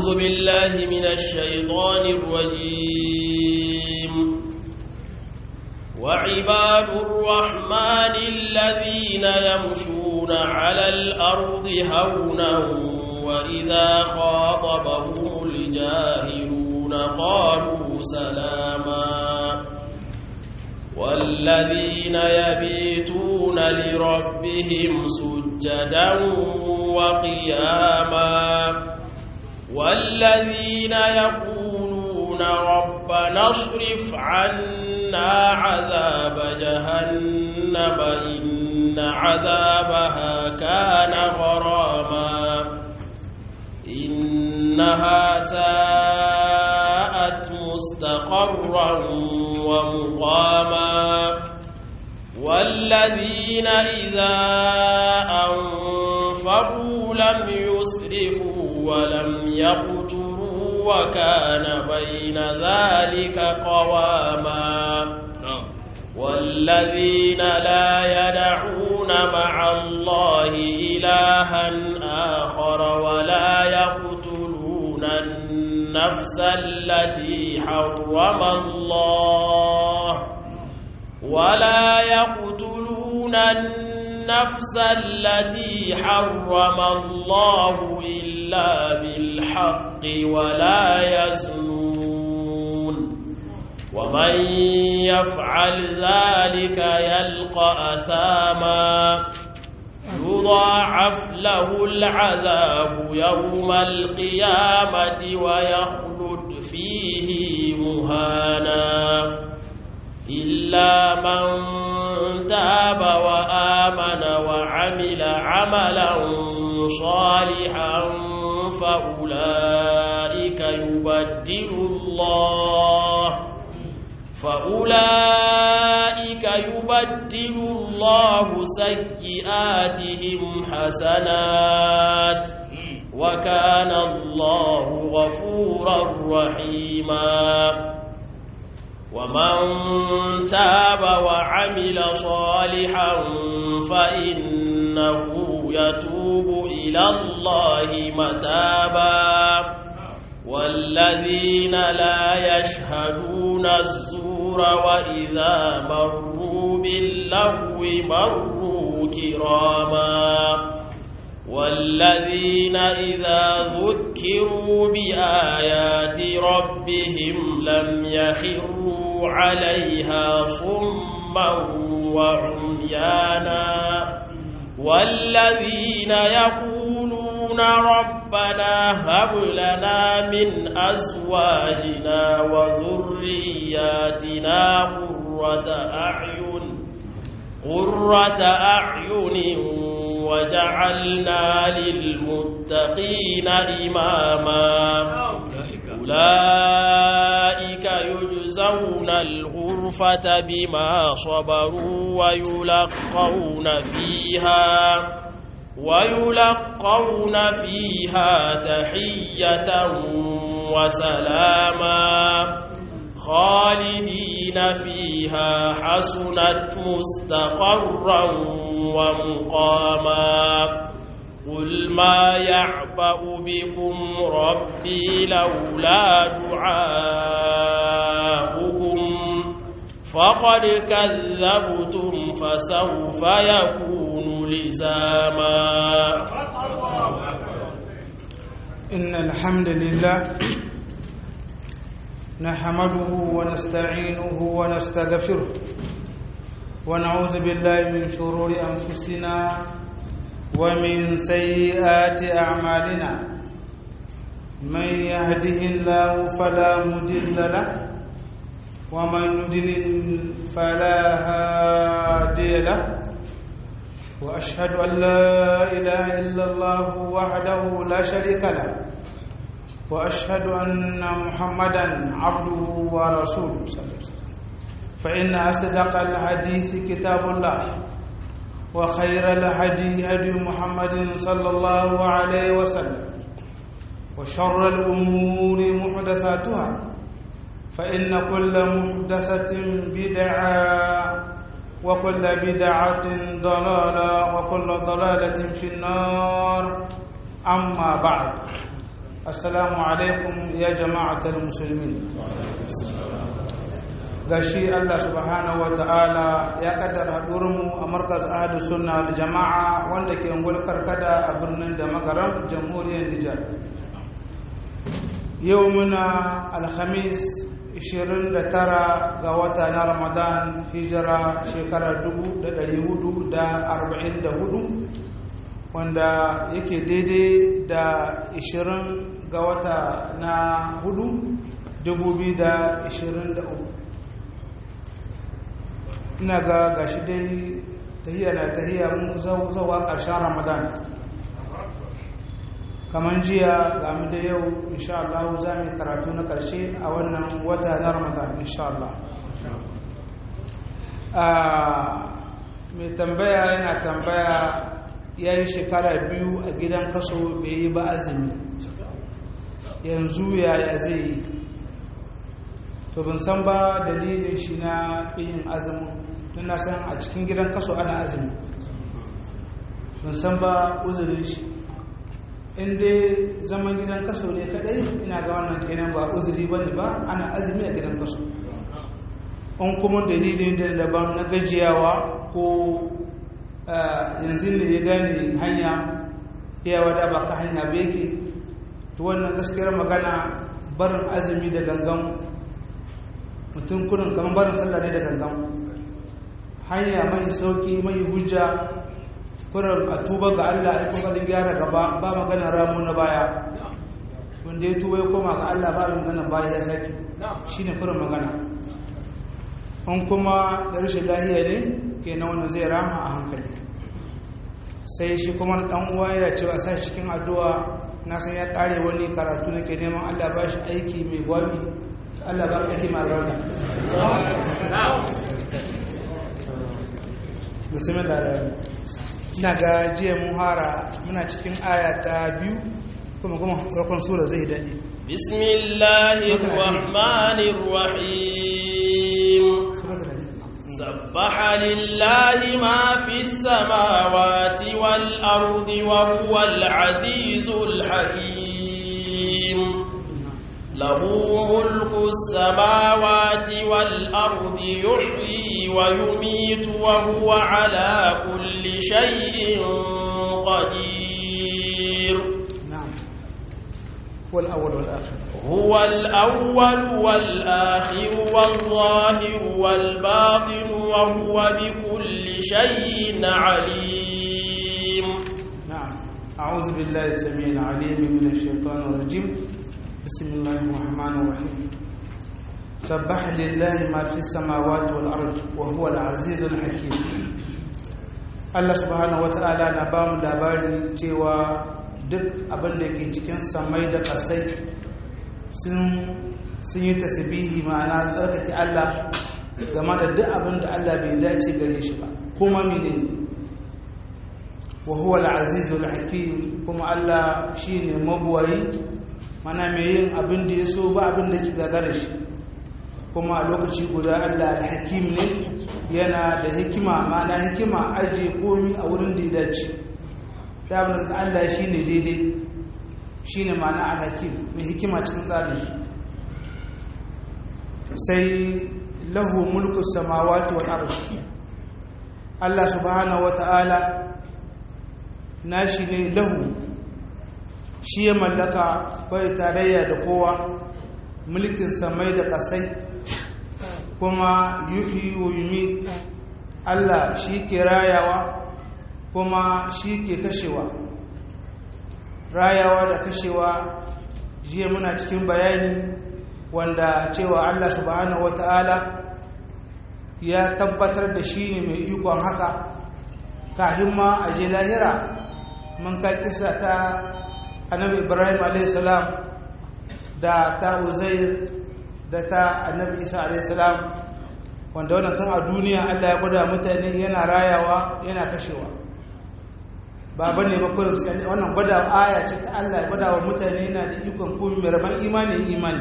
أعوذ بالله من الشيطان الرجيم وعباد الرحمن الذين يمشون على الأرض هونا وإذا خاطبهم الجاهلون قالوا سلاما والذين يبيتون لربهم سجدا وقياما والذين يقولون ربنا اصرف عنا عذاب جهنم إن عذابها كان غراما إنها ساءت مستقرا ومقاما والذين إذا أنفقوا لم يسرفوا ولم يقتروا وكان بين ذلك قواما والذين لا يدعون مع الله إلها آخر ولا يقتلون النفس التي حرم الله ولا يقتلون النفس التي حرم الله إلا بالحق ولا يزنون ومن يفعل ذلك يلقى أثاما يضاعف له العذاب يوم القيامة ويخلد فيه مهانا إلا من تاب وآمن وعمل عملا صالحا فأولئك يبدل الله فأولئك يبدل الله سيئاتهم حسنات وكان الله غفورا رحيما ومن تاب وعمل صالحا فإنه يتوب إلى الله متابا والذين لا يشهدون الزور وإذا مروا باللغو مروا كراما والذين إذا ذكروا بآيات ربهم لم يخروا عليها صما وعميانا والذين يقولون ربنا هب لنا من أزواجنا وذرياتنا قرة أعين قرة أعين وجعلنا للمتقين إماما أولئك يجزون الغرفة بما صبروا ويلقون فيها ويلقون فيها تحية وسلاما خالدين فيها حسنت مستقرا ومقاما قل ما يعبأ بكم ربي لولا دعاؤكم فقد كذبتم فسوف يكون لزاما إن الحمد لله نحمده ونستعينه ونستغفره ونعوذ بالله من شرور أنفسنا ومن سيئات أعمالنا من يهده الله فلا مضل له ومن يضلل فلا هادي له وأشهد أن لا إله إلا الله وحده لا شريك له وأشهد أن محمدا عبده ورسوله صلى الله عليه وسلم فإن أصدق الحديث كتاب الله وخير الهدي هدي محمد صلى الله عليه وسلم وشر الأمور محدثاتها فإن كل محدثة بدعة وكل بدعة ضلالة وكل ضلالة في النار أما بعد السلام عليكم يا جماعة المسلمين gashi Allah subhanahu wata'ala ya kaddara haɗurinmu a markaz ahadu sunna da jama'a wanda ke ungul karkada a birnin da makaram jamhuriyar Nijar yau muna alhamis 29 ga wata na ramadan hijira shekarar 1444 wanda yake daidai da 20 ga wata na hudu 2023 ina ga gashi dai tahiyya na tahiyya mun zauwa ƙarshen ramadan kamar jiya ga mu da yau insha Allah za mu karatu na ƙarshe a wannan wata na ramadan insha Allah mai tambaya yana tambaya ya yi shekara biyu a gidan kaso bai yi ba azumi yanzu yaya zai yi to ban san ba dalilin shi na yin azumin tun na san a cikin gidan kaso ana azumi ban san ba uzurin shi in dai zaman gidan kaso ne kadai ina ga wannan kenan ba uzuri ba ne ba ana azumi a gidan kaso an kuma dalilin da daban na gajiyawa ko yanzu ne ya gane hanya iyawa da ba ka hanya ba yake to wannan gaskiyar magana barin azumi da gangan mutum kurin kamar barin sallah ne da gangan hanya mai sauki mai hujja kurin a tuba ga Allah ya kokarin gyara gaba ba magana ramu na baya wanda ya tuba ya koma ga Allah ba magana baya ya saki shine kurin magana an kuma da rashin lahiya ne ke na wannan zai rama a hankali sai shi kuma dan uwa yana cewa sa cikin addu'a na san ya kare wani karatu nake neman Allah ba shi aiki mai gwabi Allah ba ka aiki mai albarka bismillah ina ga jiya muhara muna cikin aya ta biyu kuma kuma farkon sura zai dade bismillahir rahmanir rahim سبح لله ما في السماوات والأرض وهو العزيز الحكيم له ملك السماوات والأرض يحيي ويميت وهو على كل شيء قدير نعم هو الأول والآخر هو الأول والآخر والظاهر والباطن وهو بكل شيء عليم نعم أعوذ بالله السميع العليم من الشيطان الرجيم بسم الله الرحمن الرحيم سبح لله ما في السماوات والأرض وهو العزيز الحكيم Allah subhanahu wata'ala na ba mu labari cewa duk abin da ke cikin samai da ƙasai sun yi tasbihi ma'ana tsarkake Allah game da duk abin da Allah bai dace gare shi ba kuma menene wa huwa al-azizul hakim kuma Allah shine mabuwayi mana mai yin abin da ya so ba abin da ke gagara shi kuma a lokaci guda Allah al-hakim ne yana da hikima mana hikima ajiye komi a wurin da ya dace ta abin da Allah shine daidai shine ma'ana al-hakim mai hikima cikin tsarin shi sai lahu mulku samawati wal ardi Allah subhanahu wata'ala nashi ne lahu shi ya mallaka bai tarayya da kowa mulkin samai da kasai kuma yuhi wa yumit Allah shi ke rayawa kuma shi ke kashewa rayawa da kashewa jiya muna cikin bayani wanda cewa Allah subhanahu wata'ala ya tabbatar da shi ne mai ikon haka kahin ma a je lahira mun kai kisa ta annabi ibrahim a.s. da ta uzair da ta annabi isa a.s. wanda wannan tun a duniya Allah ya gwada mutane yana rayawa yana kashewa ba bane ba kullum sai wannan gwada aya ce ta Allah ya gwada wa mutane yana da ikon komai mai rabon imani imani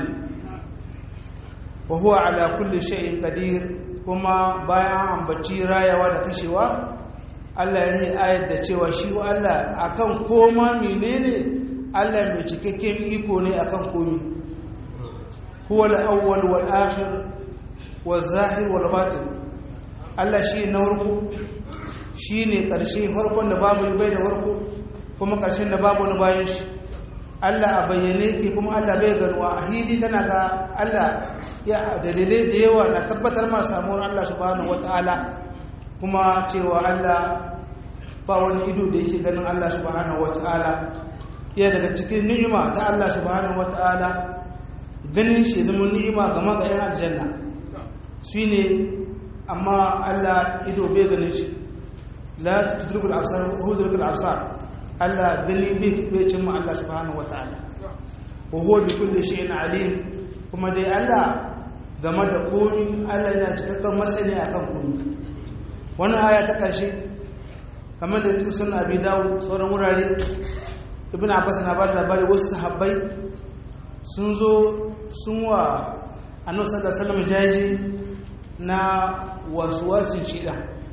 wa huwa ala kulli shay'in qadir kuma bayan ambaci rayawa da kashewa Allah ya yi ayar da cewa shi wa Allah akan koma menene Allah mai cikakken iko ne akan komi huwa al-awwal wal akhir wal zahir wal batin Allah shi na farko shine karshe farkon da babu bai da farko kuma karshen da babu wani bayan shi Allah a bayyane ke kuma Allah bai ganuwa a hili kana ga Allah ya dalilai da yawa na tabbatar ma samuwar Allah subhanahu wataala kuma cewa Allah ba wani ido da yake ganin Allah subhanahu wataala ya daga cikin ni'ima ta Allah subhanahu wataala ganin shi zama ni'ima ga magayin aljanna shine amma Allah ido bai ganin shi la tudrikul absar hudrikul absar Allah gani bai cin mu Allah subhanahu wataala wa huwa bi kulli shay'in alim kuma dai Allah game da komi Allah yana cikakken masani akan komi wannan aya ta karshe kamar da cikin sunan Abi Dawud sauran wurare Ibn Abbas na bada labari wasu sahabbai sun zo sun wa Annabi sallallahu alaihi wasallam jaji na wasuwasin shida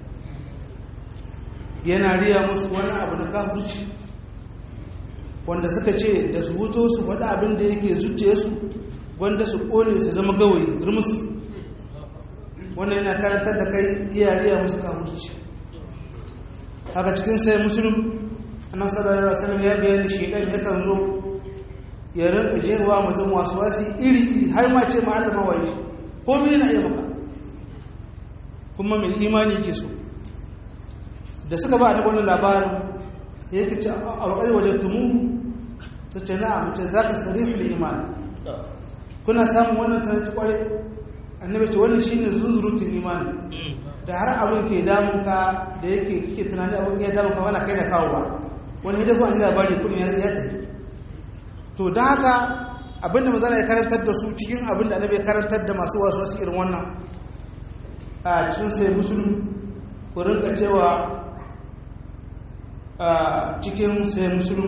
yana riya musu wani abu da kafirci wanda suka ce da su huto su faɗa abin da yake zuciye su wanda su ƙone su zama gawayi rumus wannan yana karantar da kai iya riya musu kafirci haka cikin sai musulun annan sallallahu alaihi wasallam ya bayani shedan yakan zo ya rinka jewa mutum wasu wasi iri iri har ma ce ma'allama waye ko me yana iya maka kuma mai imani ke so da suka ba annabi wannan labarin yake ce a wakai waje tumu ta ce na mace za ka sarifin iman kuna samun wannan tana ta kware annabi ce wannan shine zuzurutun imani da har abin ke damun ka da yake kike tunani abin ya damun ka wala kai da kawo ba wani hidda kuma ji labari kudin ya ya tafi to don haka abinda mazana ya karantar da su cikin abin da annabi ya karantar da masu wasu wasu irin wannan a cikin sai musulun ku rinka cewa cikin sai musulun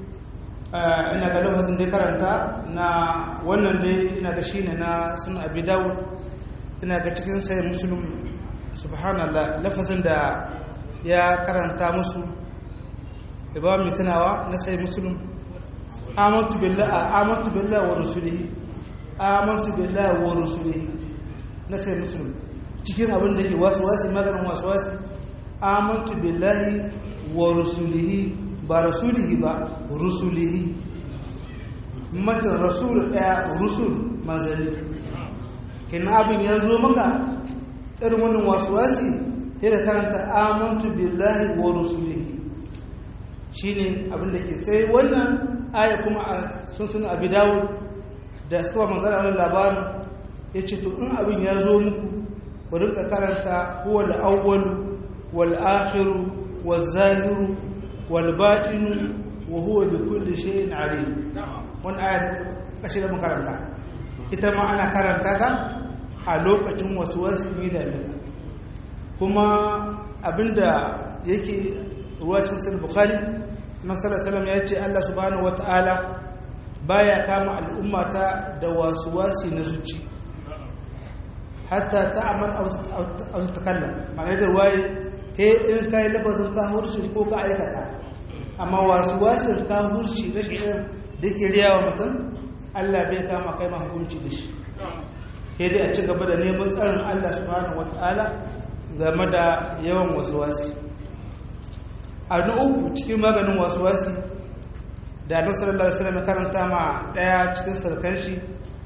ina ga lafazin da karanta na wannan dai ina ga shine na sun abi dawud ina ga cikin sai musulun subhanallah lafazin da ya karanta musu da ba mai tunawa na sai musulun amantu billahi amantu billahi wa rusulihi amantu billahi wa rusulihi na sai musulun cikin abin da ke wasu wasu maganin wasu wasu amantu billahi wa rusulihi ba rasulihi ba rusulihi matan rasul daya rusul manzanni kina abin ya zo maka irin wannan wasuwasi sai da karanta amantu billahi wa rusulihi shine abin da ke sai wannan aya kuma a sun suna abi dawud da suka ba manzara wannan labarin ya ce to in abin ya zo muku ku rinka karanta huwa al-awwal wal akhir wal zahir wal batin wa huwa bi kulli shay'in alim wannan aya kashi da makaranta ita ma ana karanta ta a lokacin wasu wasu ne da kuma abinda yake ruwacin sai bukhari na sallallahu ya ce Allah subhanahu wataala baya kama al'ummata da wasu wasi na zuci hatta ta'amal aw takallam ma'ana da waye he in kai lafazin kahurci ko ka aikata amma wasu wasin kahurci da shi da ke riyawa mutum Allah bai kama kai ma hukunci da shi sai dai a ci gaba da neman tsarin Allah subhanahu wataala game da yawan wasu wasi a na uku cikin maganin wasu wasi da annabi sallallahu alaihi wasallam karanta ma daya cikin sarkan shi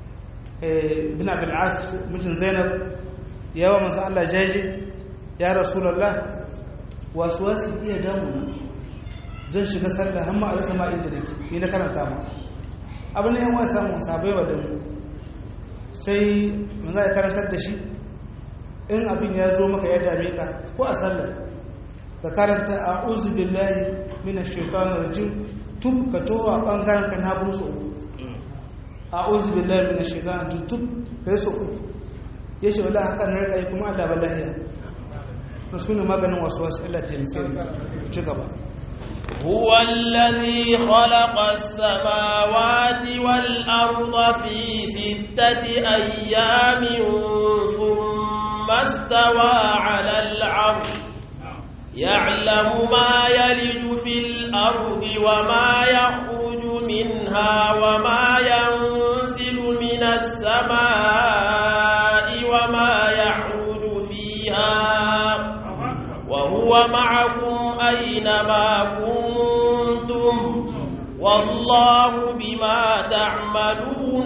ibn abul as mijin zainab yawa manzo Allah jaje ya rasulullah wasu wasi iya damu zan shiga sallah amma a rasa ma inda nake ni na karanta ma abin da yan wasa mu sabai wa damu sai manzo ya karantar da shi in abin ya zo maka ya dame ka ko a sallah ka karanta a uzu billahi mina shaitan rajim tub ka towa bangaren ka na bin so uku a uzu billahi mina shaitan rajim tub ka yi so uku ya shi wala haka na rikayi kuma allah ba lahiya na suna maganin wasu wasu allah taimake ci gaba هو الذي خلق السماوات والأرض في ستة أيام ثم استوى على العرش يعلم ما يلج في الأرض وما يخرج منها وما ينزل من السماء وما يعود فيها وهو معكم أينما كنتم والله بما تعملون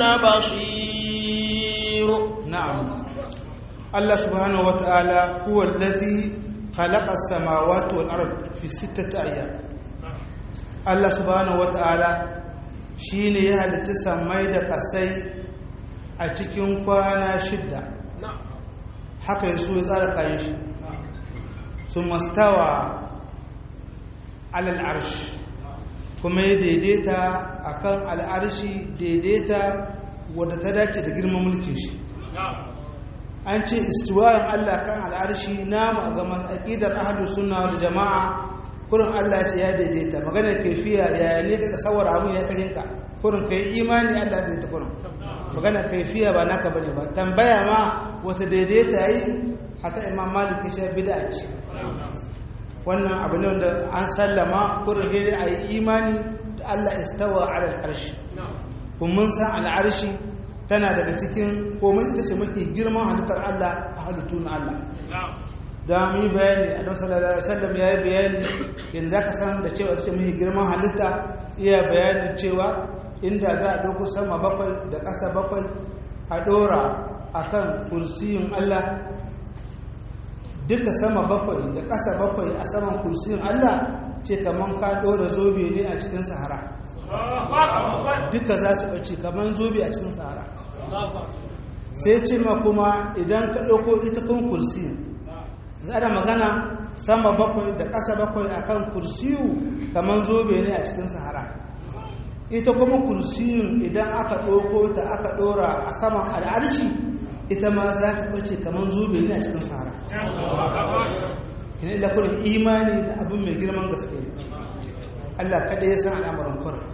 بصير نعم الله سبحانه وتعالى هو الذي خلق السماوات والأرض في ستة أيام الله سبحانه وتعالى shine ya halitta samai da kasai a cikin kwana shidda haka ya so ya tsara kayan shi su mastawa alal arshi kuma ya daidaita akan al'arshi daidaita wadda ta dace da girman mulkin shi an ce istiwayen Allah kan al'arshi namu a ga aƙidar ahlus sunna wal jama'a kurin Allah ce ya daidaita maganar kaifiya yaya ne ka tsawar abun ya karin ka kurin kai imani Allah zai ta kurin maganar kaifiya ba naka bane ba tambaya ma wata daidaita yi hata imam malik shi bid'a ce wannan abu ne wanda an sallama kurin hiri a yi imani da Allah istawa ala al'arshi kun mun san al'arshi tana daga cikin komai ita ce mafi girman halittar Allah a halittu na Allah da mu yi bayani a don sallallahu alaihi wasallam ya yi bayani yanzu zaka san da cewa ita ce mafi girman halitta iya bayanin cewa inda za a ɗauko sama bakwai da ƙasa bakwai a ɗora akan kursiyin Allah duka sama bakwai da ƙasa bakwai a saman kursiyin Allah ce kamar ka ɗora zobe ne a cikin sahara duka za su ɓace kamar zobe a cikin sahara sai ce ma kuma idan ka ɗauko ita kan kursiyin za da magana sama bakwai da ƙasa bakwai a kan kursiyu kamar zobe ne a cikin sahara ita kuma kursiyin idan aka ɗauko ta aka ɗora a saman al'arshi ita ma za ta ɓace kamar zobe ne a cikin sahara ina ila kurin imani da abin mai girman gaske Allah kaɗai ya san al'amuran kurin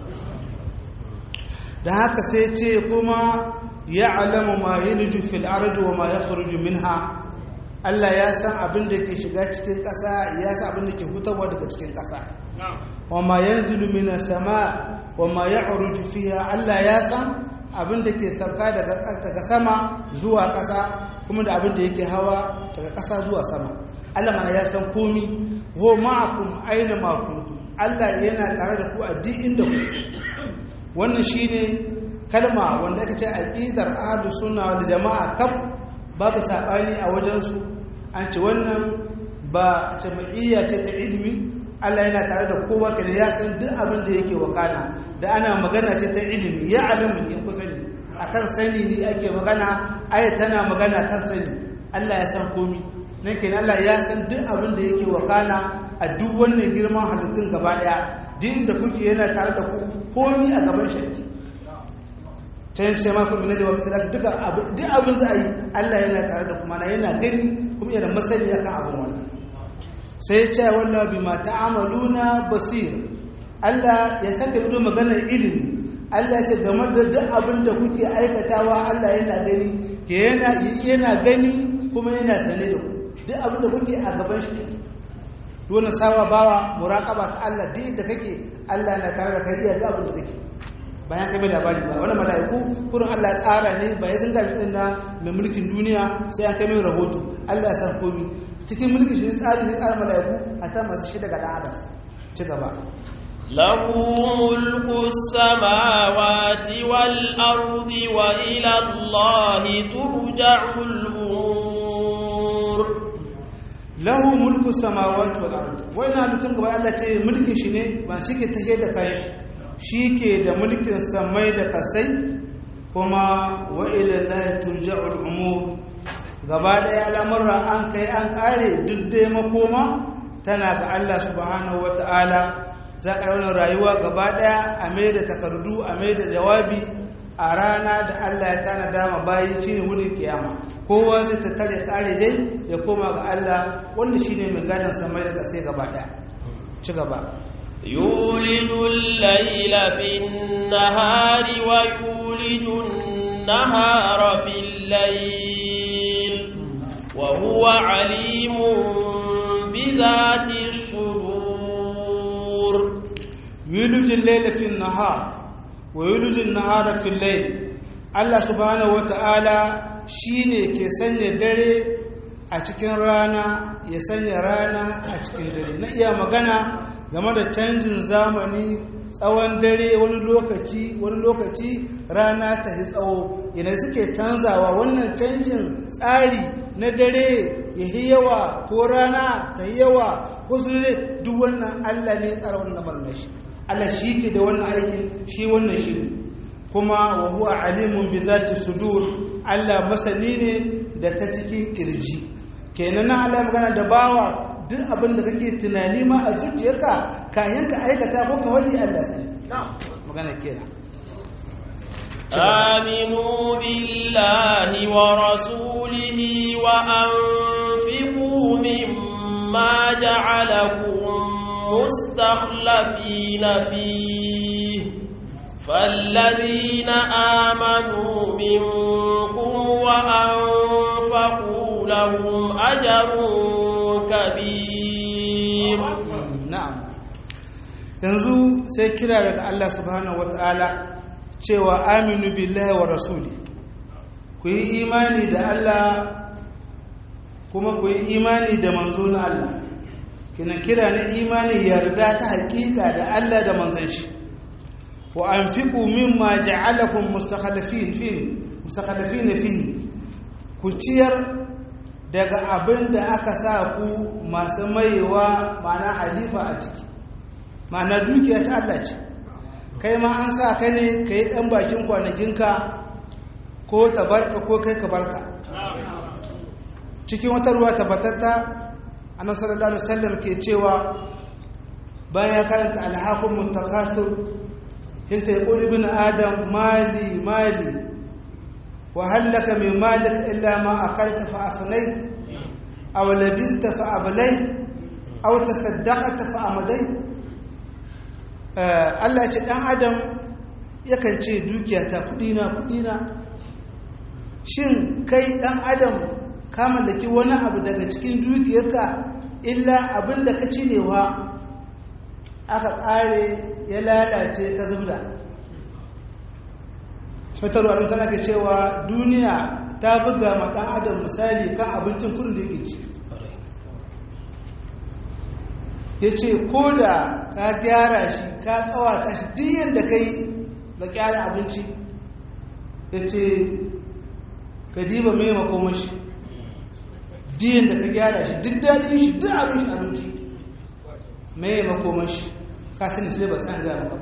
da haka sai ce kuma ya alamu ma yi nuju fil ardu wa ma ya minha Allah ya san abin da ke shiga cikin ƙasa ya san abin da ke hutarwa daga cikin ƙasa wa ma yanzilu minas sama wa ma ya'ruju fiha Allah ya san abin da ke sauka daga sama zuwa ƙasa kuma da abin da yake hawa daga ƙasa zuwa sama Allah mana ya san komi wa ma'akum aina ma kuntum Allah yana tare da ku a duk inda ku wannan shine kalma wanda aka ce aqidar ahlus sunna wal jamaa kaf babu sabani a wajen su an ce wannan ba jama'iyya ce ta ilimi Allah yana tare da kowa kada ya san duk abin da yake wakana da ana magana ce ta ilimi ya alamu ne ku sani akan sani ne ake magana aya tana magana kan sani Allah ya san komi nan kenan Allah ya san duk abin da yake wakana a duk wannan girman halittun gaba daya duk inda kuke yana tare da ku komi a gaban shi ta yanki sai makon minaje wa misali duk abin za a yi Allah yana tare da kuma na yana gani kuma yana masani akan abin wannan sai ce wallah bima ta'amaluna basir Allah ya saka ido maganar ilimi Allah ya ce game da duk abin da kuke aikatawa Allah yana gani ke yana yana gani kuma yana sane da ku duk abin da kuke a gaban shi dole sawa bawa muraqaba ta Allah duk da kake Allah na tare da kai iya ga abin da kake bayan kai bai labari ba wani mala'iku kurin Allah ya tsara ne ba ya sun gashi din na mai mulkin duniya sai an kai mai rahoto Allah ya san komi cikin mulkin shi tsari shi tsara mala'iku a ta masu shi daga dan adam ci gaba له ملك السماوات والأرض وإلى الله ترجع الأمور له ملك السماوات والأرض وإن halittun gaba Allah ce mulkin shi ne ba shi ke tafiye da kayan shi shi ke da mulkin samai da kasai kuma wa ilallahi turja'ul umur gaba ɗaya al'amurra an kai an ƙare duk dai makoma tana ga Allah subhanahu wata'ala za a raunar rayuwa gaba ɗaya a mai da takardu a mai da jawabi a rana da Allah ya tana dama bayi shi ne wurin kiyama kowa zai tattare ƙare dai ya koma ga Allah wanda shi ne mai gadon samai da kasai gaba ɗaya ci gaba يولج الليل في النهار ويولج النهار في الليل وهو عليم بذات الصدور يولج الليل في النهار wa yulijin nahara fil layl Allah subhanahu wata'ala shine ke sanya dare a cikin rana ya sanya rana a cikin dare na iya magana game da canjin zamani tsawon dare wani lokaci wani lokaci rana ta yi tsawo idan suke canzawa wannan canjin tsari na dare ya yi yawa ko rana ta yi yawa ko su ne duk wannan allah ne tsara wannan marmashi allah shi ke da wannan aikin shi wannan shi ne kuma wa huwa alimun bi zati sudur allah masani ne da ta cikin kirji kenan nan allah magana da bawa duk abin da kake tunani ma a zuciyarka kayan ka aikata ko ka wani Allah sani magana kenan آمنوا بالله ورسوله وأنفقوا مما جعلكم مستخلفين فيه فالذين آمنوا منكم وأنفقوا لهم أجر kabir na'am yanzu sai kira daga Allah subhanahu wata'ala cewa aminu billahi wa rasuli ku yi imani da Allah kuma ku yi imani da manzo na Allah kina kira na imani yarda ta hakika da Allah da manzon shi wa anfiqu mimma ja'alakum mustakhlifin fi mustakhlifin fi ku ciyar daga abin da aka sa ku masu maiwa mana halifa a ciki mana dukiya ta Allah ce kai ma an sa ka ne ka yi ɗan bakin kwanakinka ko tabarka ko kai ka barka cikin wata ruwa tabbatatta annabi sallallahu alaihi wasallam ke cewa bayan ya karanta alhaqum mutakasir yace yaqulu ibn adam mali mali وهل لك من مالك إلا ما أكلت فأفنيت أو لبست فأبليت أو تصدقت فأمديت Allah ce ɗan adam yakan ce dukiya ta kudina kudina shin kai ɗan adam ka mallaki wani abu daga cikin dukiyarka illa abin da ka cinewa aka ƙare ya lalace ka zubda shatarwa ɗin tana ke cewa duniya ta buga ma ɗan adam misali kan abincin kudin da yake ci ya ce ko da ka gyara shi ka kawata shi diyan da ka yi da gyara abinci ya ce ka diba mai makomashi diyan da ka gyara shi duk daɗin shi duk abin shi abinci mai makomashi ka sani sai ba san gama ba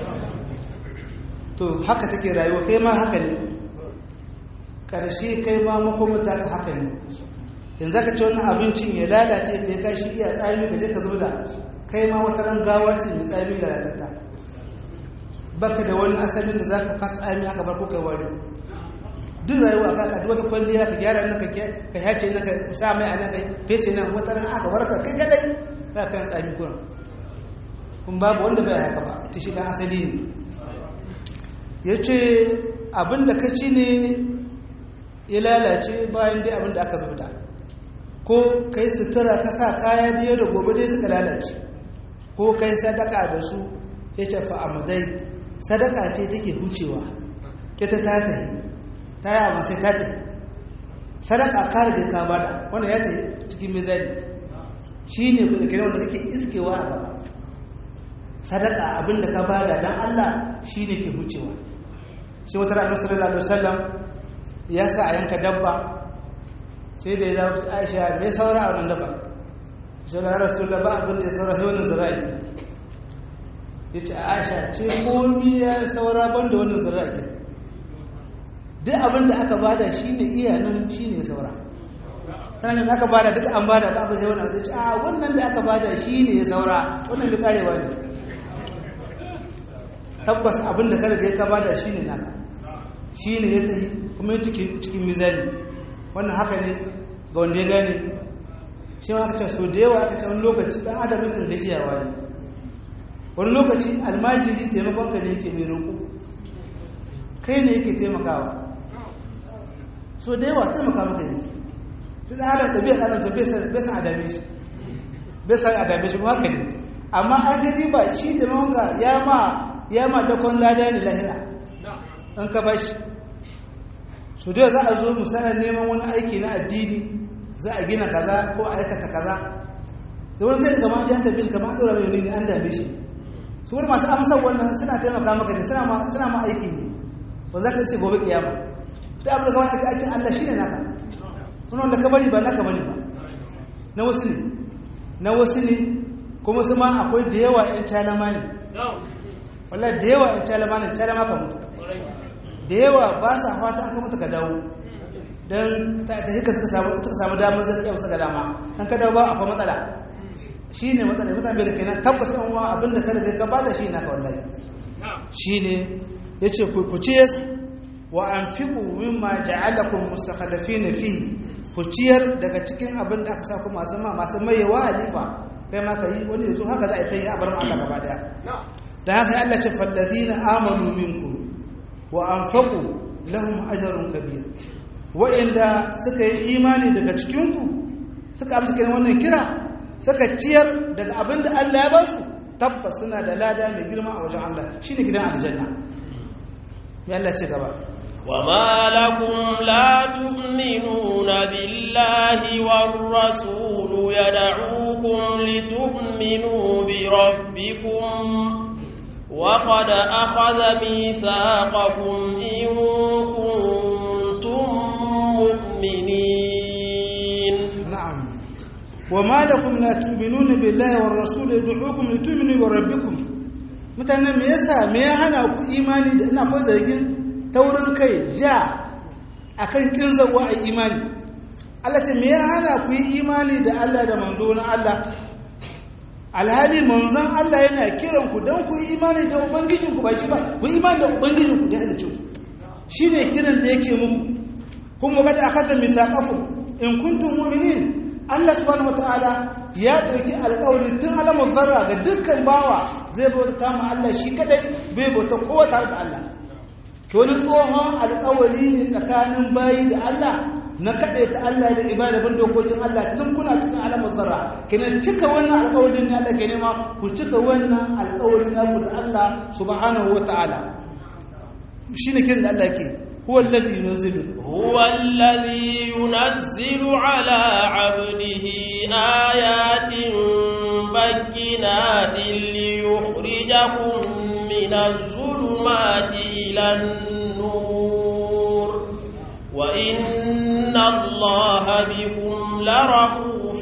to haka take rayuwa kai ma haka ne ƙarshe kai ma makomata ka haka ne yanzu ka ce wani abincin ya lalace ka ya kashi iya tsami ka je ka zubda kai ma wata ran gawa ce mai tsami lalatatta baka da wani asalin da za ka kasa tsami aka bar ko kai wari duk rayuwa ka ka wata kwalliya ka gyara nan ka ka yace nan ka sa mai a nan ka fece nan wata ran aka warka kai kadai za ka kan tsami kuran kun babu wanda bai haka ba ita shi dan asali ne yace abin da ka ci ne ya lalace bayan dai abin da aka zubda ko kai sutura ka sa kaya da yau da gobe dai suka lalace ko kai sadaka da su ya ce fa'amadai sadaka ce take hucewa ita ta tahi ta yi abin sai ta tahi sadaka ka riga ka bada wanda ya tahi cikin mizani shi ne kudin kira wanda kake iskewa a gaba sadaka abin da ka bada don allah shi ne ke hucewa shi wata ranar sallallahu alaihi wasallam ya sa a yanka dabba sai da ya dawo aisha mai saura a wannan daba shi da rasulullah ba abin da ya saura sai wannan zira'i ke ya ce aisha ce komi ya saura ban da wannan zira'i ke duk abin da aka bada shi ne iya nan shi ne saura tana yin aka bada duka an bada ba abin sai wannan zai ce a wannan da aka bada shi ne ya saura wannan da karewa ne tabbas abin da kada ka bada shi ne naka shi ne ya tafi kuma cikin mizani wannan haka ne ga wanda ya gane shi ma aka ce so da yawa aka ce wani lokaci dan adam yakan gajiyawa ne wani lokaci almajiri taimakon ka ne yake mai roƙo kai ne yake taimakawa so da yawa taimaka maka yake duk dan adam ɗabi'a ɗan ta bai san adame shi bai san adame shi kuma haka ne amma an gaji ba shi taimakon ka ya ma ya ma dakon lada ne lahira in ka bashi so da za a zo misalin neman wani aiki na addini za a gina kaza ko a aikata kaza da wani zai gama an tafi shi kamar an ɗora mai ne an dame shi su wani masu amsar wannan suna taimaka maka ne suna ma aiki ne ba za ka ce gobe kiyama ta abin da kawai ake aikin Allah shi ne naka wani wanda ka bari ba naka bari ba na wasu ne na wasu ne kuma su ma akwai da yawa yan calama ne wallah da yawa yan calama ne calama ka mutu da yawa ba sa fata an ka mutu ka dawo don ta hika suka samu damar zai tsaye wasu ga dama an ka dawo ba akwai matsala shi ne matsala mutane bai da kenan tabbas an wa abinda kada bai ka bada shi naka wallahi shi ne ya ce ku ciyar wa an fi min ma ja'alakun mustaqalafi na fi ku ciyar daga cikin abin da aka sa ku masu ma masu mayewa halifa kai ma ka yi wani yanzu haka za a yi ta yi a barin Allah gaba daya da haka Allah ce fallazina amanu minkum wa anfaqu lahum ajrun kabir wa'inda suka yi imani daga cikinku suka amsa kiran wannan kira suka ciyar daga abin da Allah ya ba su tabbas suna da lada mai girma a wajen Allah shine gidan aljanna mai Allah ce gaba وما لكم لا تؤمنون بالله والرسول يدعوكم لتؤمنوا بربكم وقد أخذ ميثاقكم إن كنتم مؤمنين نعم وما لكم لا تؤمنون بالله والرسول يدعوكم لتؤمنوا بربكم mutane me yasa me ya hana ku imani da ina ko zargin taurin kai ja akan kin zawa a imani Allah ce me ya hana ku yi imani da Allah da manzo na Allah alhali manzon Allah yana kiran ku dan ku yi imani da ubangijin ku ba shi ba ku yi imani da ubangijin ku da halicin shine kiran da yake muku kuma bada akata mithaqakum in kuntum mu'minin Allah subhanahu wataala ya dauki alƙawari tun alamun zarra ga dukkan bawa zai bauta ma Allah shi kadai bai bauta kowa tare da Allah to wani tsohon alƙawari ne tsakanin bayi da Allah na kadai ta Allah da ibada bin dokokin Allah tun kuna cikin alamun zarra kina cika wannan alƙawarin ne Allah ke nema ku cika wannan alƙawarin naku da Allah subhanahu wataala shine kiran da Allah ke هو الذي ينزل هو الذي ينزل على عبده آيات بينات ليخرجكم من الظلمات إلى النور وإن الله بكم لرؤوف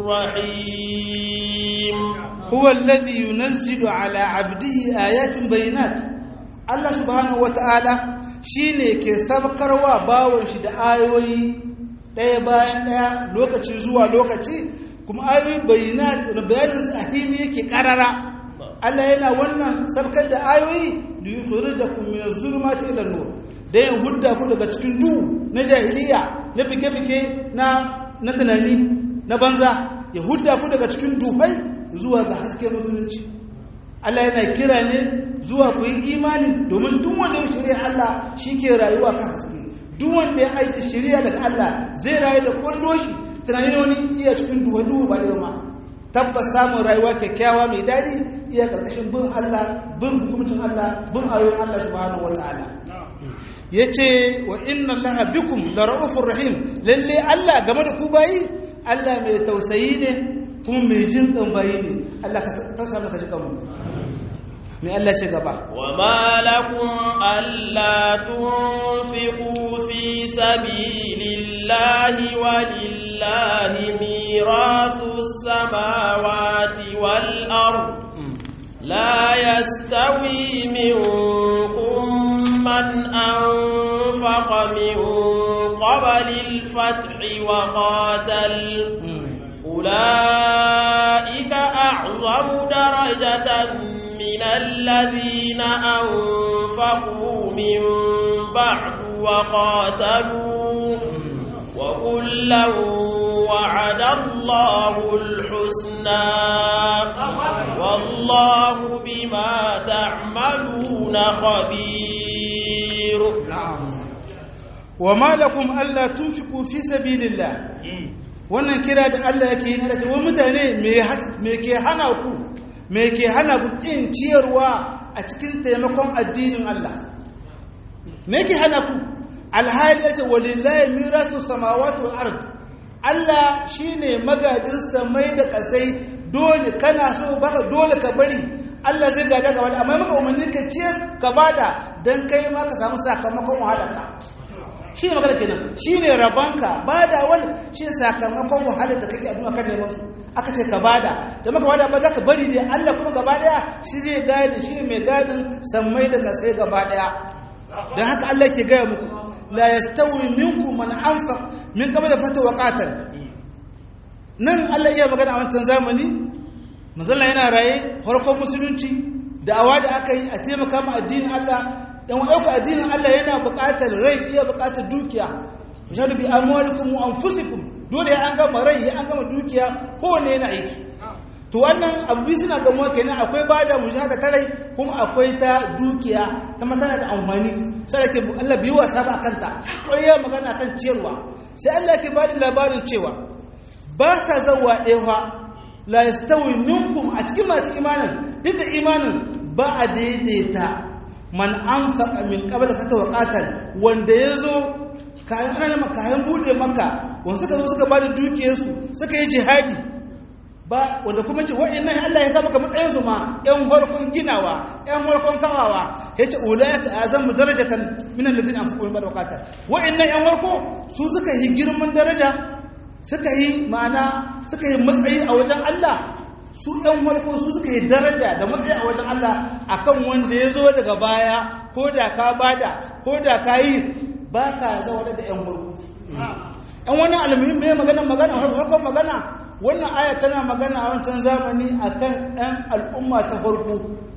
رحيم هو الذي ينزل على عبده آيات بينات Allah subhanahu wata'ala shine ke sabkarwa bawon shi da ayoyi ɗaya bayan ɗaya lokaci zuwa lokaci kuma ayoyi bayyana bayanin su a hili yake karara Allah yana wannan sabkar da ayoyi da yukhrijakum min az-zulumati ila an-nur da yin hudda ku daga cikin duhu na jahiliya na fike-fike na na tunani na banza ya hudda ku daga cikin duhai zuwa ga hasken musulunci Allah yana kira ne zuwa ku yi imani domin duk wanda ya shirya Allah shi ke rayuwa kan haske duk wanda ya aiki shirya daga Allah zai rayu da kwallo shi tunanin wani iya cikin duhu duhu ba da ma tabbas samun rayuwa kyakkyawa mai daɗi iya ƙarƙashin bin Allah bin hukumcin Allah bin ayoyin Allah subhanahu wataala yace wa inna allaha bikum la ra'ufur rahim lalle Allah game da ku bayi Allah mai tausayi ne kuma mai jin kan bayi ne Allah ka fasa maka ji kanmu mai Allah ce gaba wa ma lakum alla tunfiqu fi sabilillahi wa lillahi mirathus samawati wal ard la yastawi minkum man anfaqa min qabli al-fath wa qatal أولئك أعظم درجة من الذين أنفقوا من بعد وقاتلوا وكلا وعد الله الحسنى والله بما تعملون خبير وما لكم ألا تنفقوا في سبيل الله wannan kira da Allah yake yi na da wa mutane me ke hana ku me ke hana ku kin ciyarwa a cikin taimakon addinin Allah me yake hana ku alhali yace walillahi mirasu samawati wal ard Allah shine magadin samai da kasai dole kana so baka dole ka bari Allah zai gada gaba da amma maka umarni ka ce ka bada dan kai ma ka samu sakamakon wahalarka shi ne magana kenan shi ne rabanka bada wani shi ne sakamakon wahalar da kake addu'a kan neman su aka ce ka bada da maka bada ba za ka bari dai Allah kuma gaba daya shi zai gadi shi ne mai gadin sammai da kasai gaba daya don haka Allah ke gaya muku la yastawi minkum man anfaq min qabl fata wa qatal nan Allah iya magana a wancan zamani manzon yana raye farkon musulunci da'awa da aka yi a taimaka ma addinin Allah dan ɗauka addinin Allah yana buƙatar rai iya buƙatar dukiya mashahadu bi amwalikum wa anfusikum dole ya an gama rai ya an gama dukiya kowanne yana aiki to wannan abu suna gamuwa kenan akwai bada mujahada ta rai kuma akwai ta dukiya kuma tana da amfani sai ke Allah bai wasa ba kanta ko ya magana kan ciyarwa sai Allah ke bada labarin cewa ba sa zawa ɗewa la yastawi minkum a cikin masu imanin duk da imanin ba a daidaita man anfaqa min qabla fata wa qatal wanda yazo kayan ana kayan bude maka wanda suka zo suka bada dukiyarsu suka yi jihadi ba wanda kuma ce wa'annan Allah ya kama ka matsayin su ma yan farkon ginawa yan farkon kawawa yace ulaika azamu darajatan min alladhina anfaqu min ba'd waqatal wa'annan yan farko su suka yi girman daraja suka yi ma'ana suka yi matsayi a wajen Allah su ɗan farko su suka yi daraja da matsayi a wajen Allah akan wanda ya zo daga baya ko da ka bada ko da ka yi ba ka zaune da ‘yan farko ‘yan wannan almuhim mai magana magana farkon magana wannan aya tana magana a wancan zamani akan ‘yan al'umma ta farko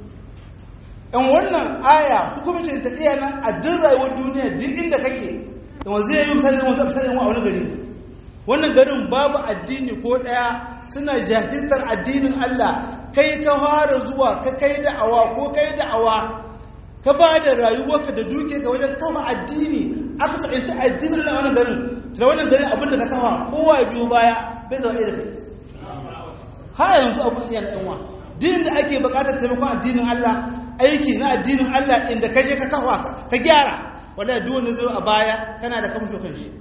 ‘yan wannan aya hukumcin ta iya nan a duk rayuwar duniya duk inda kake yawan zai yi misali wasu misali a wani gari wannan garin babu addini ko ɗaya suna jahiltar addinin Allah kai ka fara zuwa ka kai da'awa ko kai da'awa ka ba da rayuwarka da duke ka wajen kafa addini aka fahimci addinin na wannan garin da wannan garin abinda ka kafa kowa ya biyo baya bai zama ɗaya da kai har yanzu abin iya na ɗanwa din da ake buƙatar taimakon addinin Allah aiki na addinin Allah inda ka je ka kafa ka gyara wanda duk wanda zai a baya kana da kamsho kan shi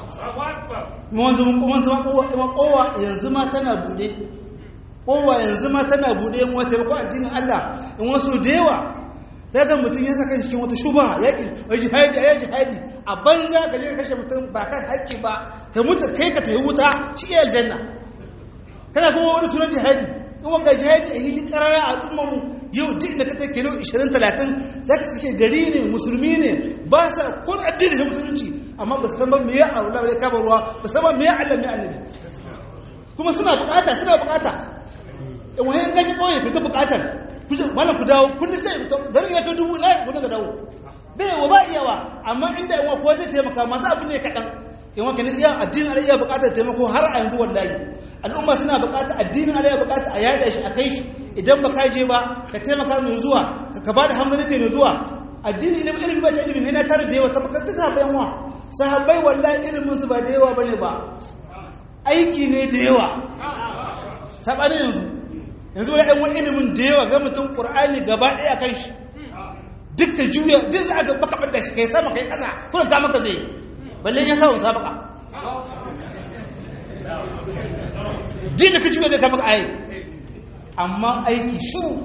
mun zama kowa yanzu ma tana bude kowa yanzu ma tana bude yin wata ko addinin Allah in wasu da yawa daga mutum ya saka cikin wata shuba ya ki jihadi ya jihadi a banza ka je kashe mutum ba kan haƙƙi ba ka mutu kai ka tayi wuta shi ya aljanna kana kuma wani sunan jihadi in wanga jihadi a yi karara a al'ummar mu yau duk da ka ta kilo 20 30 zaka suke gari ne musulmi ne ba sa kun addini da musulunci amma ba san ba me ya aula ba kama ruwa ba san ba me ya Allah me annabi kuma suna bukata suna bukata in wani gashi koyi kaga bukatar kuje wala ku dawo kun ta garin ya kai dubu na ku daga dawo bai wa ba iyawa amma inda yawa ko zai taimaka masu abu ne kadan in wani iya addinin Allah iya bukatar taimako har a yanzu wallahi al'umma suna bukatar addinin Allah ya bukata a yada shi a kai shi idan ba ka je ba ka taimaka mai zuwa ka ba da hamdani mai zuwa addini ilimin ilimin ba ce ilimin ne na tare da yawa tabbatar ta sahabbai wa sahabbai wallahi ilimin su ba da yawa bane ba aiki ne da yawa sabanin yanzu yanzu wani ɗan wani ilimin da yawa ga mutum ƙur'ani gaba ɗaya kan shi duk da juya duk da aka baka ɓadda shi kai sama kai ƙasa kuma ka maka zai balle ya sa wasa baka duk da ka juya zai kama ka ayi amma aiki shuru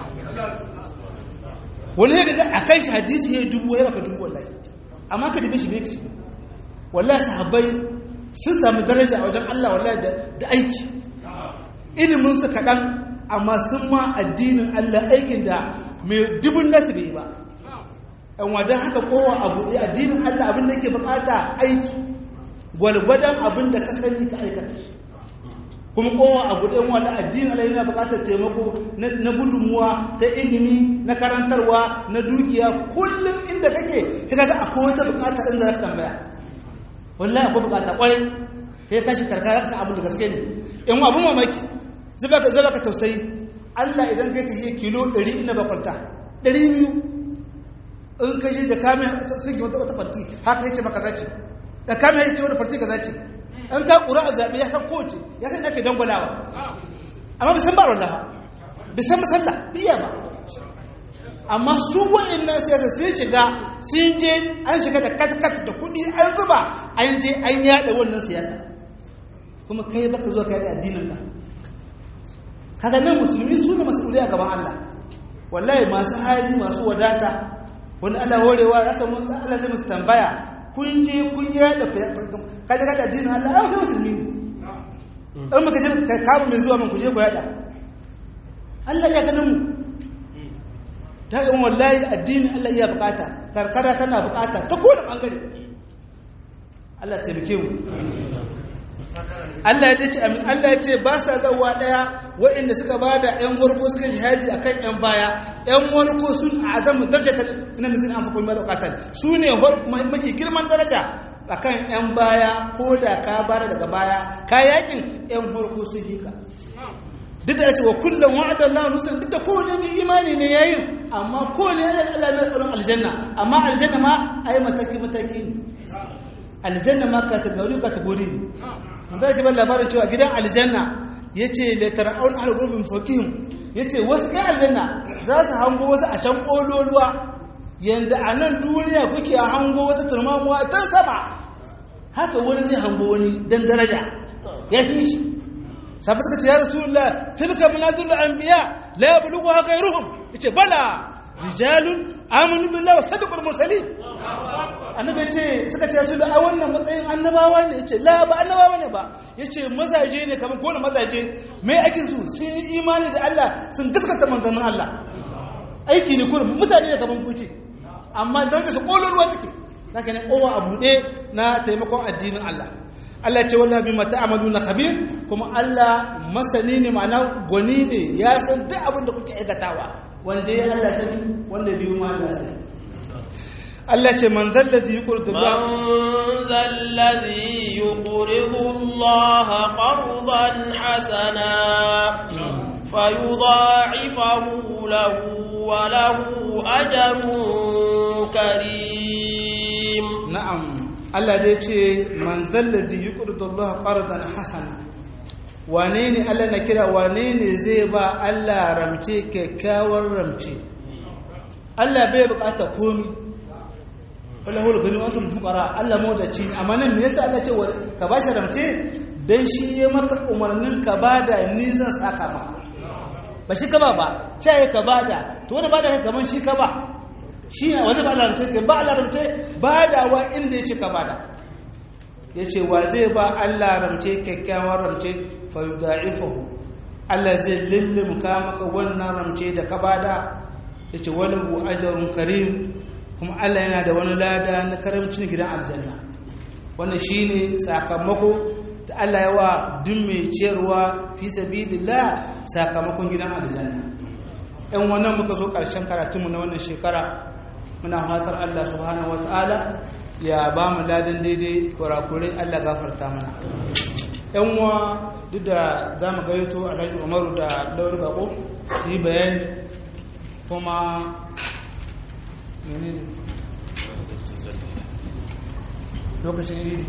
wani ya gaga a kan shi hadisi ya dubu ya baka dubu wallahi amma ka dubi shi bai kici wallahi sahabbai sun sami daraja a wajen Allah wallahi da aiki ilimin su kaɗan amma sun ma addinin Allah aikin da mai dubun nasu bai ba yan wadan haka kowa a buɗe addinin Allah abin da yake bukata aiki gwalgwadon abin da ka sani ka aikata shi kuma kowa a buɗe wani addinin Allah yana bukatar taimako na gudunmuwa ta ilimi na karantarwa na dukiya kullum inda kake ka ga akwai wata bukata inda za ka tambaya wallahi akwai bukata kwarai kai kashi karkara ka san abin da gaske ne in abin mamaki zaba ka zaba ka tausayi Allah idan kai tafiye kilo 100 ina bakwalta 200 in ka je da kame sun ki wata farti haka yace maka zace da kame yace wata farti ka zace an ka ƙura a zaɓe ya san kowace ya san ake dangwalawa amma bisan ba wallaha bisan masalla biya ba amma su wa'annan siyasa sun shiga sun je an shiga da katkat da kuɗi an zuba an je an yada wannan siyasa kuma kai baka zo ka yada addinin ka kaga nan musulmi su ne mas'ulai a gaban Allah wallahi masu hali masu wadata wani Allah horewa ya samu Allah zai musu tambaya kun je kun yada kaje ka da addinin Allah ai kai musulmi ne in muka je ka kama mai zuwa man ku je ku yada Allah ya ganin mu ta ga wallahi addinin Allah iya bukata karkara tana bukata ta kowane bangare Allah taimake mu Allah ya ce amin Allah ya ce ba sa zawa daya waɗanda suka bada ƴan warko suka jihadi akan ƴan baya ƴan warko sun azamu darajata nan zin an fakon mara bukatar su ne mafi girman daraja akan ƴan baya ko da ka bara daga baya ka yakin ƴan warko sun yi ka duk da cewa kullum wa'ada Allah nusan duk da kowane mai imani ne yayin amma kowane ya Allah mai tsaron aljanna amma aljanna ma ai mataki mataki ne aljanna ma kategori kategori ne mun zai kibar labarin cewa gidan aljanna yace la tar'aun ahli gurbin faqihim yace wasu ɗan aljanna za su hango wasu a can kololuwa yanda a nan duniya kuke hango wata turmamuwa ta sama haka wani zai hango wani dan daraja ya fi shi sabu suka ce ya rasulullah tilka manazilul anbiya la yablughu ghayruhum yace bala rijalun amanu billahi wa sadaqul mursalin annabi ce suka ce rasulullah a wannan matsayin annabawa ne yace la ba annabawa ne ba yace mazaje ne kamar kowane mazaje mai aikin su sun yi imani da Allah sun gaskata manzannin Allah aiki ne kullum mutane ne kamar kuce amma darajar su kololuwa take zaka ne kowa a buɗe na taimakon addinin Allah Allah ce wallahi bima ta'maluna khabir kuma Allah masani ne ma'ana gwani ne ya san duk abin da kuke aikatawa wanda ya Allah sani wanda biyu ma Allah sani Allah ce man zalladhi yuqridu Allah man zalladhi yuqridu Allah qardan hasana fayudha'ifahu lahu wa lahu ajrun karim na'am Allah dai ce man zalladhi yuqridu Allah qardan hasana wane ne Allah na kira wane ne zai ba Allah ramce kyakkyawar ramce Allah bai bukata komi wala hul gani antum fuqara Allah mawdaci amma nan me yasa Allah ce ka bashi ramce dan shi ya maka umarnin ka bada ni zan saka ma ba shi ka ba ba ce ka bada to wanda bada kai kaman shi ka ba shi ne wani ba laramce ka ba laramce ba da wa inda ya ce ka ba da ya ce wa zai ba Allah ramce kyakkyawar ramce fa yuda'ifahu Allah zai lullumka maka wannan ramce da ka ba da ya ce wani hu ajarun karim kuma Allah yana da wani lada na karamcin gidan aljanna wannan shi ne sakamako da Allah ya wa duk mai ciyarwa fi sabilillah sakamakon gidan aljanna yan wannan muka zo ƙarshen karatunmu na wannan shekara muna fatar Allah subhanahu wata'ala ya ba mu ladan daidai kurakurai Allah gafarta mana yan uwa duk da za mu gayyato alhaji umaru da lauri bako su yi bayani kuma menene lokacin idi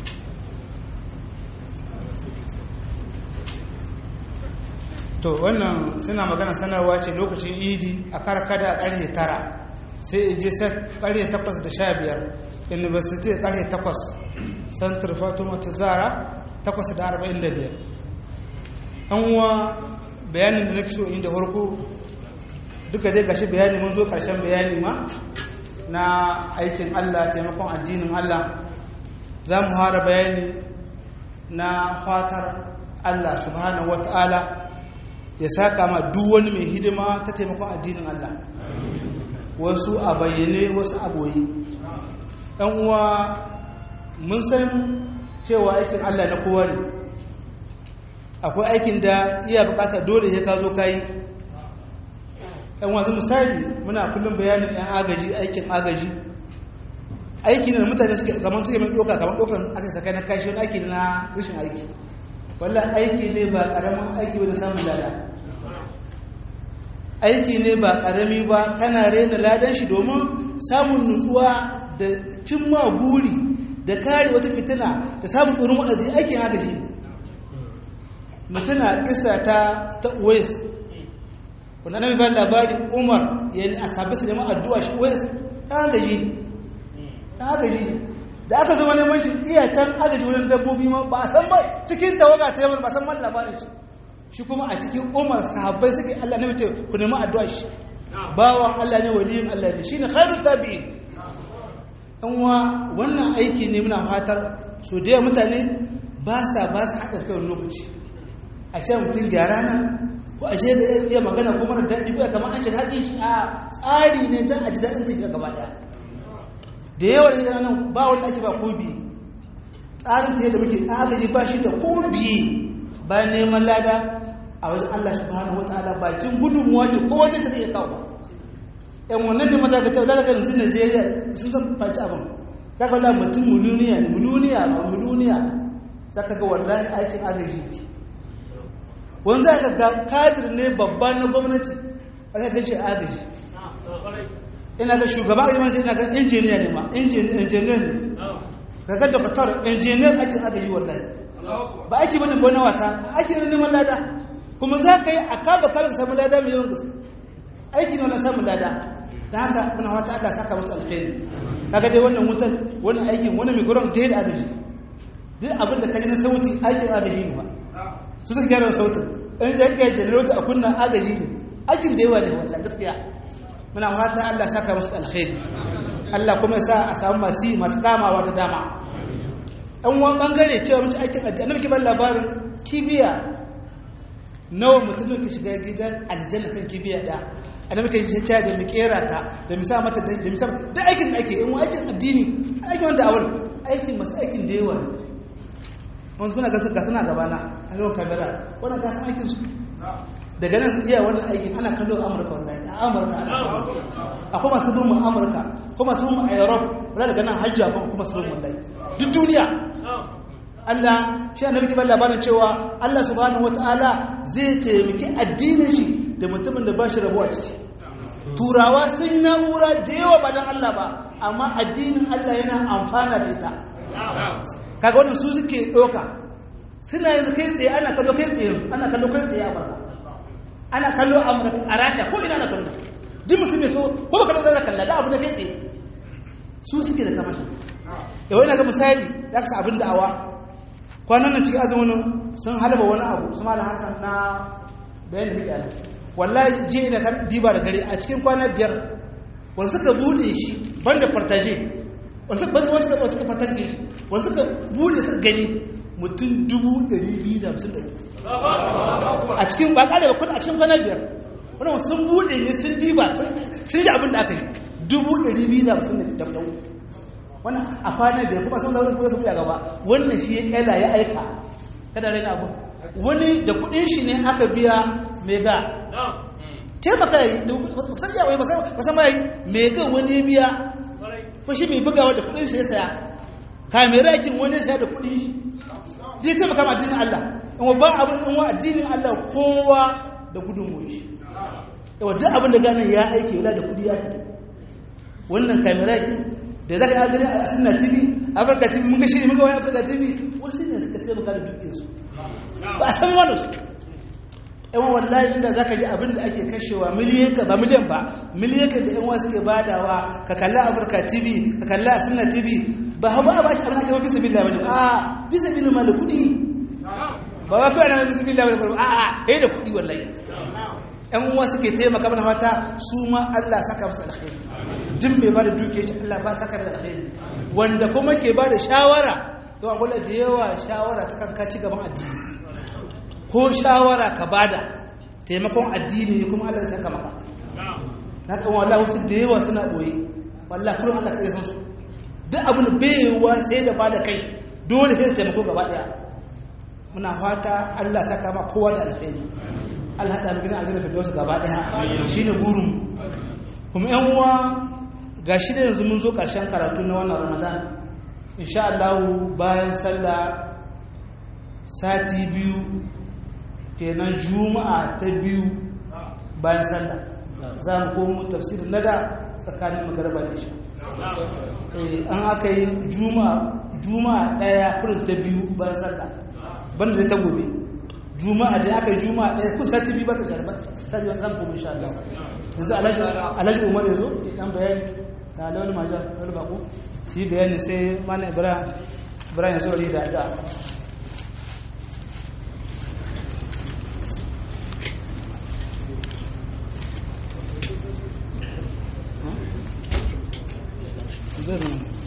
to wannan suna magana sanarwa ce lokacin idi a karkada a ƙarfe tara sai je sai ƙarfe takwas da sha biyar university ƙarfe takwas santar fatima ta zara takwas da arba'in da biyar an uwa bayanin da na so inda farko duka dai gashi bayani mun zo ƙarshen bayani ma na aikin allah taimakon addinin allah za mu hara bayani na fatar allah subhanahu wa ta'ala ya saka ma duk wani mai hidima ta taimakon addinin Allah wasu a bayyane wasu a boye ɗan uwa mun san cewa aikin Allah na kowa ne akwai aikin da iya bukata dole ya ka zo kayi ɗan wasu misali muna kullum bayanin ɗan agaji aikin agaji aiki ne da mutane suke kamar suke mai ɗoka kamar ɗokan aka sakai na kashi wani aiki na rashin aiki wallah aiki ne ba ƙaramin aiki ba da samun lada aiki ne ba ƙarami ba kana rena ladan shi domin samun nutsuwa da cimma buri da kare wata fitina da samun ɗorin wa'azi aikin haka shi mutuna ƙisa ta ta uwais wanda annabi ba labari umar ya yi asabi su neman addu'a shi wai ɗan gaji ne ɗan gaji ne da aka zama neman shi iya can agaji wurin dabbobi ma ba a san ba cikin tawaga ta yamma ba san man labarin shi shi kuma a cikin umar sahabbai suke Allah ne mace ku nemi addu'a shi bawan Allah ne waliyin Allah ne shine khairut tabi'in an wa wannan aiki ne muna fatar so da mutane ba sa ba su haɗa kai lokaci a ce mutum gyara nan ko a ce da iya magana ko mara daɗi ko ya kamar an shiga haɗin shi a tsari ne don a ji daɗin tafiya gaba ɗaya da yawa da zai nan ba wanda ake ba ko biye tsarin ta yadda muke agaji ba shi da ko biye bayan neman lada a wajen Allah subhanahu wa ta'ala bakin gudunmuwa ce ko wajen da zai kawo ba yan wannan da maza ka ce da daga yanzu Najeriya sun san faci abin za ka wala mutum miliyoniya ne miliyoniya ba miliyoniya za ka ga wallahi aikin agaji ne wani za ka ga kadir ne babba na gwamnati a za ka ce agaji ina ga shugaba a yamanci ina ga injiniya ne ma injiniya ne ga ga doktor injiniyar aikin agaji wallahi ba aiki bane ba na wasa aiki ne neman lada kuma za ka yi a kaba kaba ka samu lada mai yawan gaske aiki ne wannan samun lada da haka muna wata Allah saka masa alkhairi kaga dai wannan wutan wannan aikin wannan mai gurin da agaji duk abin da kaji na sauti aikin agaji ne ba su suka gyara sautin in ja kai generator a kunna agaji ne aikin da yawa ne wallahi gaskiya muna fata Allah saka masa alkhairi Allah kuma ya sa a samu masu masu kamawa ta dama an wani bangare cewa mutu aikin addini annabi ke ban labarin kibiya nawa mutum ke shiga gidan aljanna kan kibiya da annabi ke cewa da mu kera ta da mu sa mata da mu sa da aikin da ake in aikin addini aikin wanda awal aikin masu aikin da yawa wanda kuna gasa gasa na gabana a yawan kamera wannan gasa aikin su daga nan iya wannan aikin ana kallo amurka wallahi a amurka ana kallo akwai masu bin mu amurka ko masu bin mu a europe wala daga nan hajji akwai kuma masu bin wallahi duk duniya Allah shi annabi ke labarin cewa Allah subhanahu wataala zai taimaki addinin shi da mutumin da ba shi rabuwa ciki turawa sun yi na'ura da yawa ba don Allah ba amma addinin Allah yana amfana da ita kaga wannan su suke ɗauka suna yanzu kai tsaye ana kallo kai tsaye ana kallo kai tsaye a barka ana kallo a rasha ko ina na kallo duk mutum mai so ko ba kallo zai kalla da abu da kai tsaye su suke da kamashin yawai na ga misali ya kasa abin da'awa kwanan nan cikin azumin sun halaba wani abu su malam hassan na bayan da muke ana wallahi je ina kan diba da dare a cikin kwana biyar wanda suka bude shi banda fartaje wanda suka suka fartaje shi wanda suka bude suka gani mutum dubu ɗari biyu da hamsin ɗari a cikin ba ƙare ba kuna a cikin kwana biyar wani sun buɗe ne sun diba sun ji abin da aka yi dubu ɗari biyu da hamsin da ɗau wani a kwana biyar kuma sun zaune kuma su buɗe gaba wannan shi ya ƙela ya aika kada raina abu wani da kuɗin shi ne aka biya mega taimaka yi da san yawai ba san ma yi mega wani ya biya ko shi mai bugawa da kuɗin shi ya saya kamera yakin wani ya saya da kuɗin shi zai taimaka ma addinin Allah in ba abin in wa addinin Allah kowa da gudun shi yawa duk abin da ganin ya aike wala da kudi ya fito wannan kamera ki da zaka yi gani a sunna tv afirka tv mun ga shiri mun ga wani afirka tv wasu ne suka taimaka da dukkan su ba a san wani su yan wallahi inda zaka ji abin da ake kashewa miliyan ka ba miliyan ba miliyan ka da yan wasu ke badawa ka kalla afirka tv ka kalla a sunna tv ba hawa ba ta abin da kai bisa billahi bane a bisa billahi mal kudi ba ba kawai na bisa billahi bane a a kai da kudi wallahi yan uwa suke taimaka mana fata su ma Allah saka musu alkhairi duk mai bada dukiya ce Allah ba saka da alkhairi wanda kuma ke bada shawara to a kula da yawa shawara ta kanka ci gaban addini ko shawara ka bada taimakon addini ne kuma Allah ya saka maka na kan wallahi wasu da yawa suna boye wallahi kullum Allah kai san su duk abin baiwa sai da bada kai dole sai taimako gaba daya muna fata Allah saka ma kowa da alkhairi Allah haɗa magana a jirgin firdausa gaba ɗaya shi ne burin kuma yan uwa ga shi da yanzu mun zo ƙarshen karatu na wannan ramadan insha Allah bayan sallah sati biyu kenan juma'a ta biyu bayan sallah za mu komo tafsirin nada tsakanin magarba da shi an aka yi juma'a ɗaya kurin ta biyu bayan sallah banda da ta gobe juma'a da aka yi juma'a ɗaya kun sati biyu ba ta shara ba sati ba zan kuma insha Allah yanzu alhaji alhaji umar yazo dan bayani da lawal maja lawal bako shi bayani sai mana ibrahim ibrahim yazo da da zai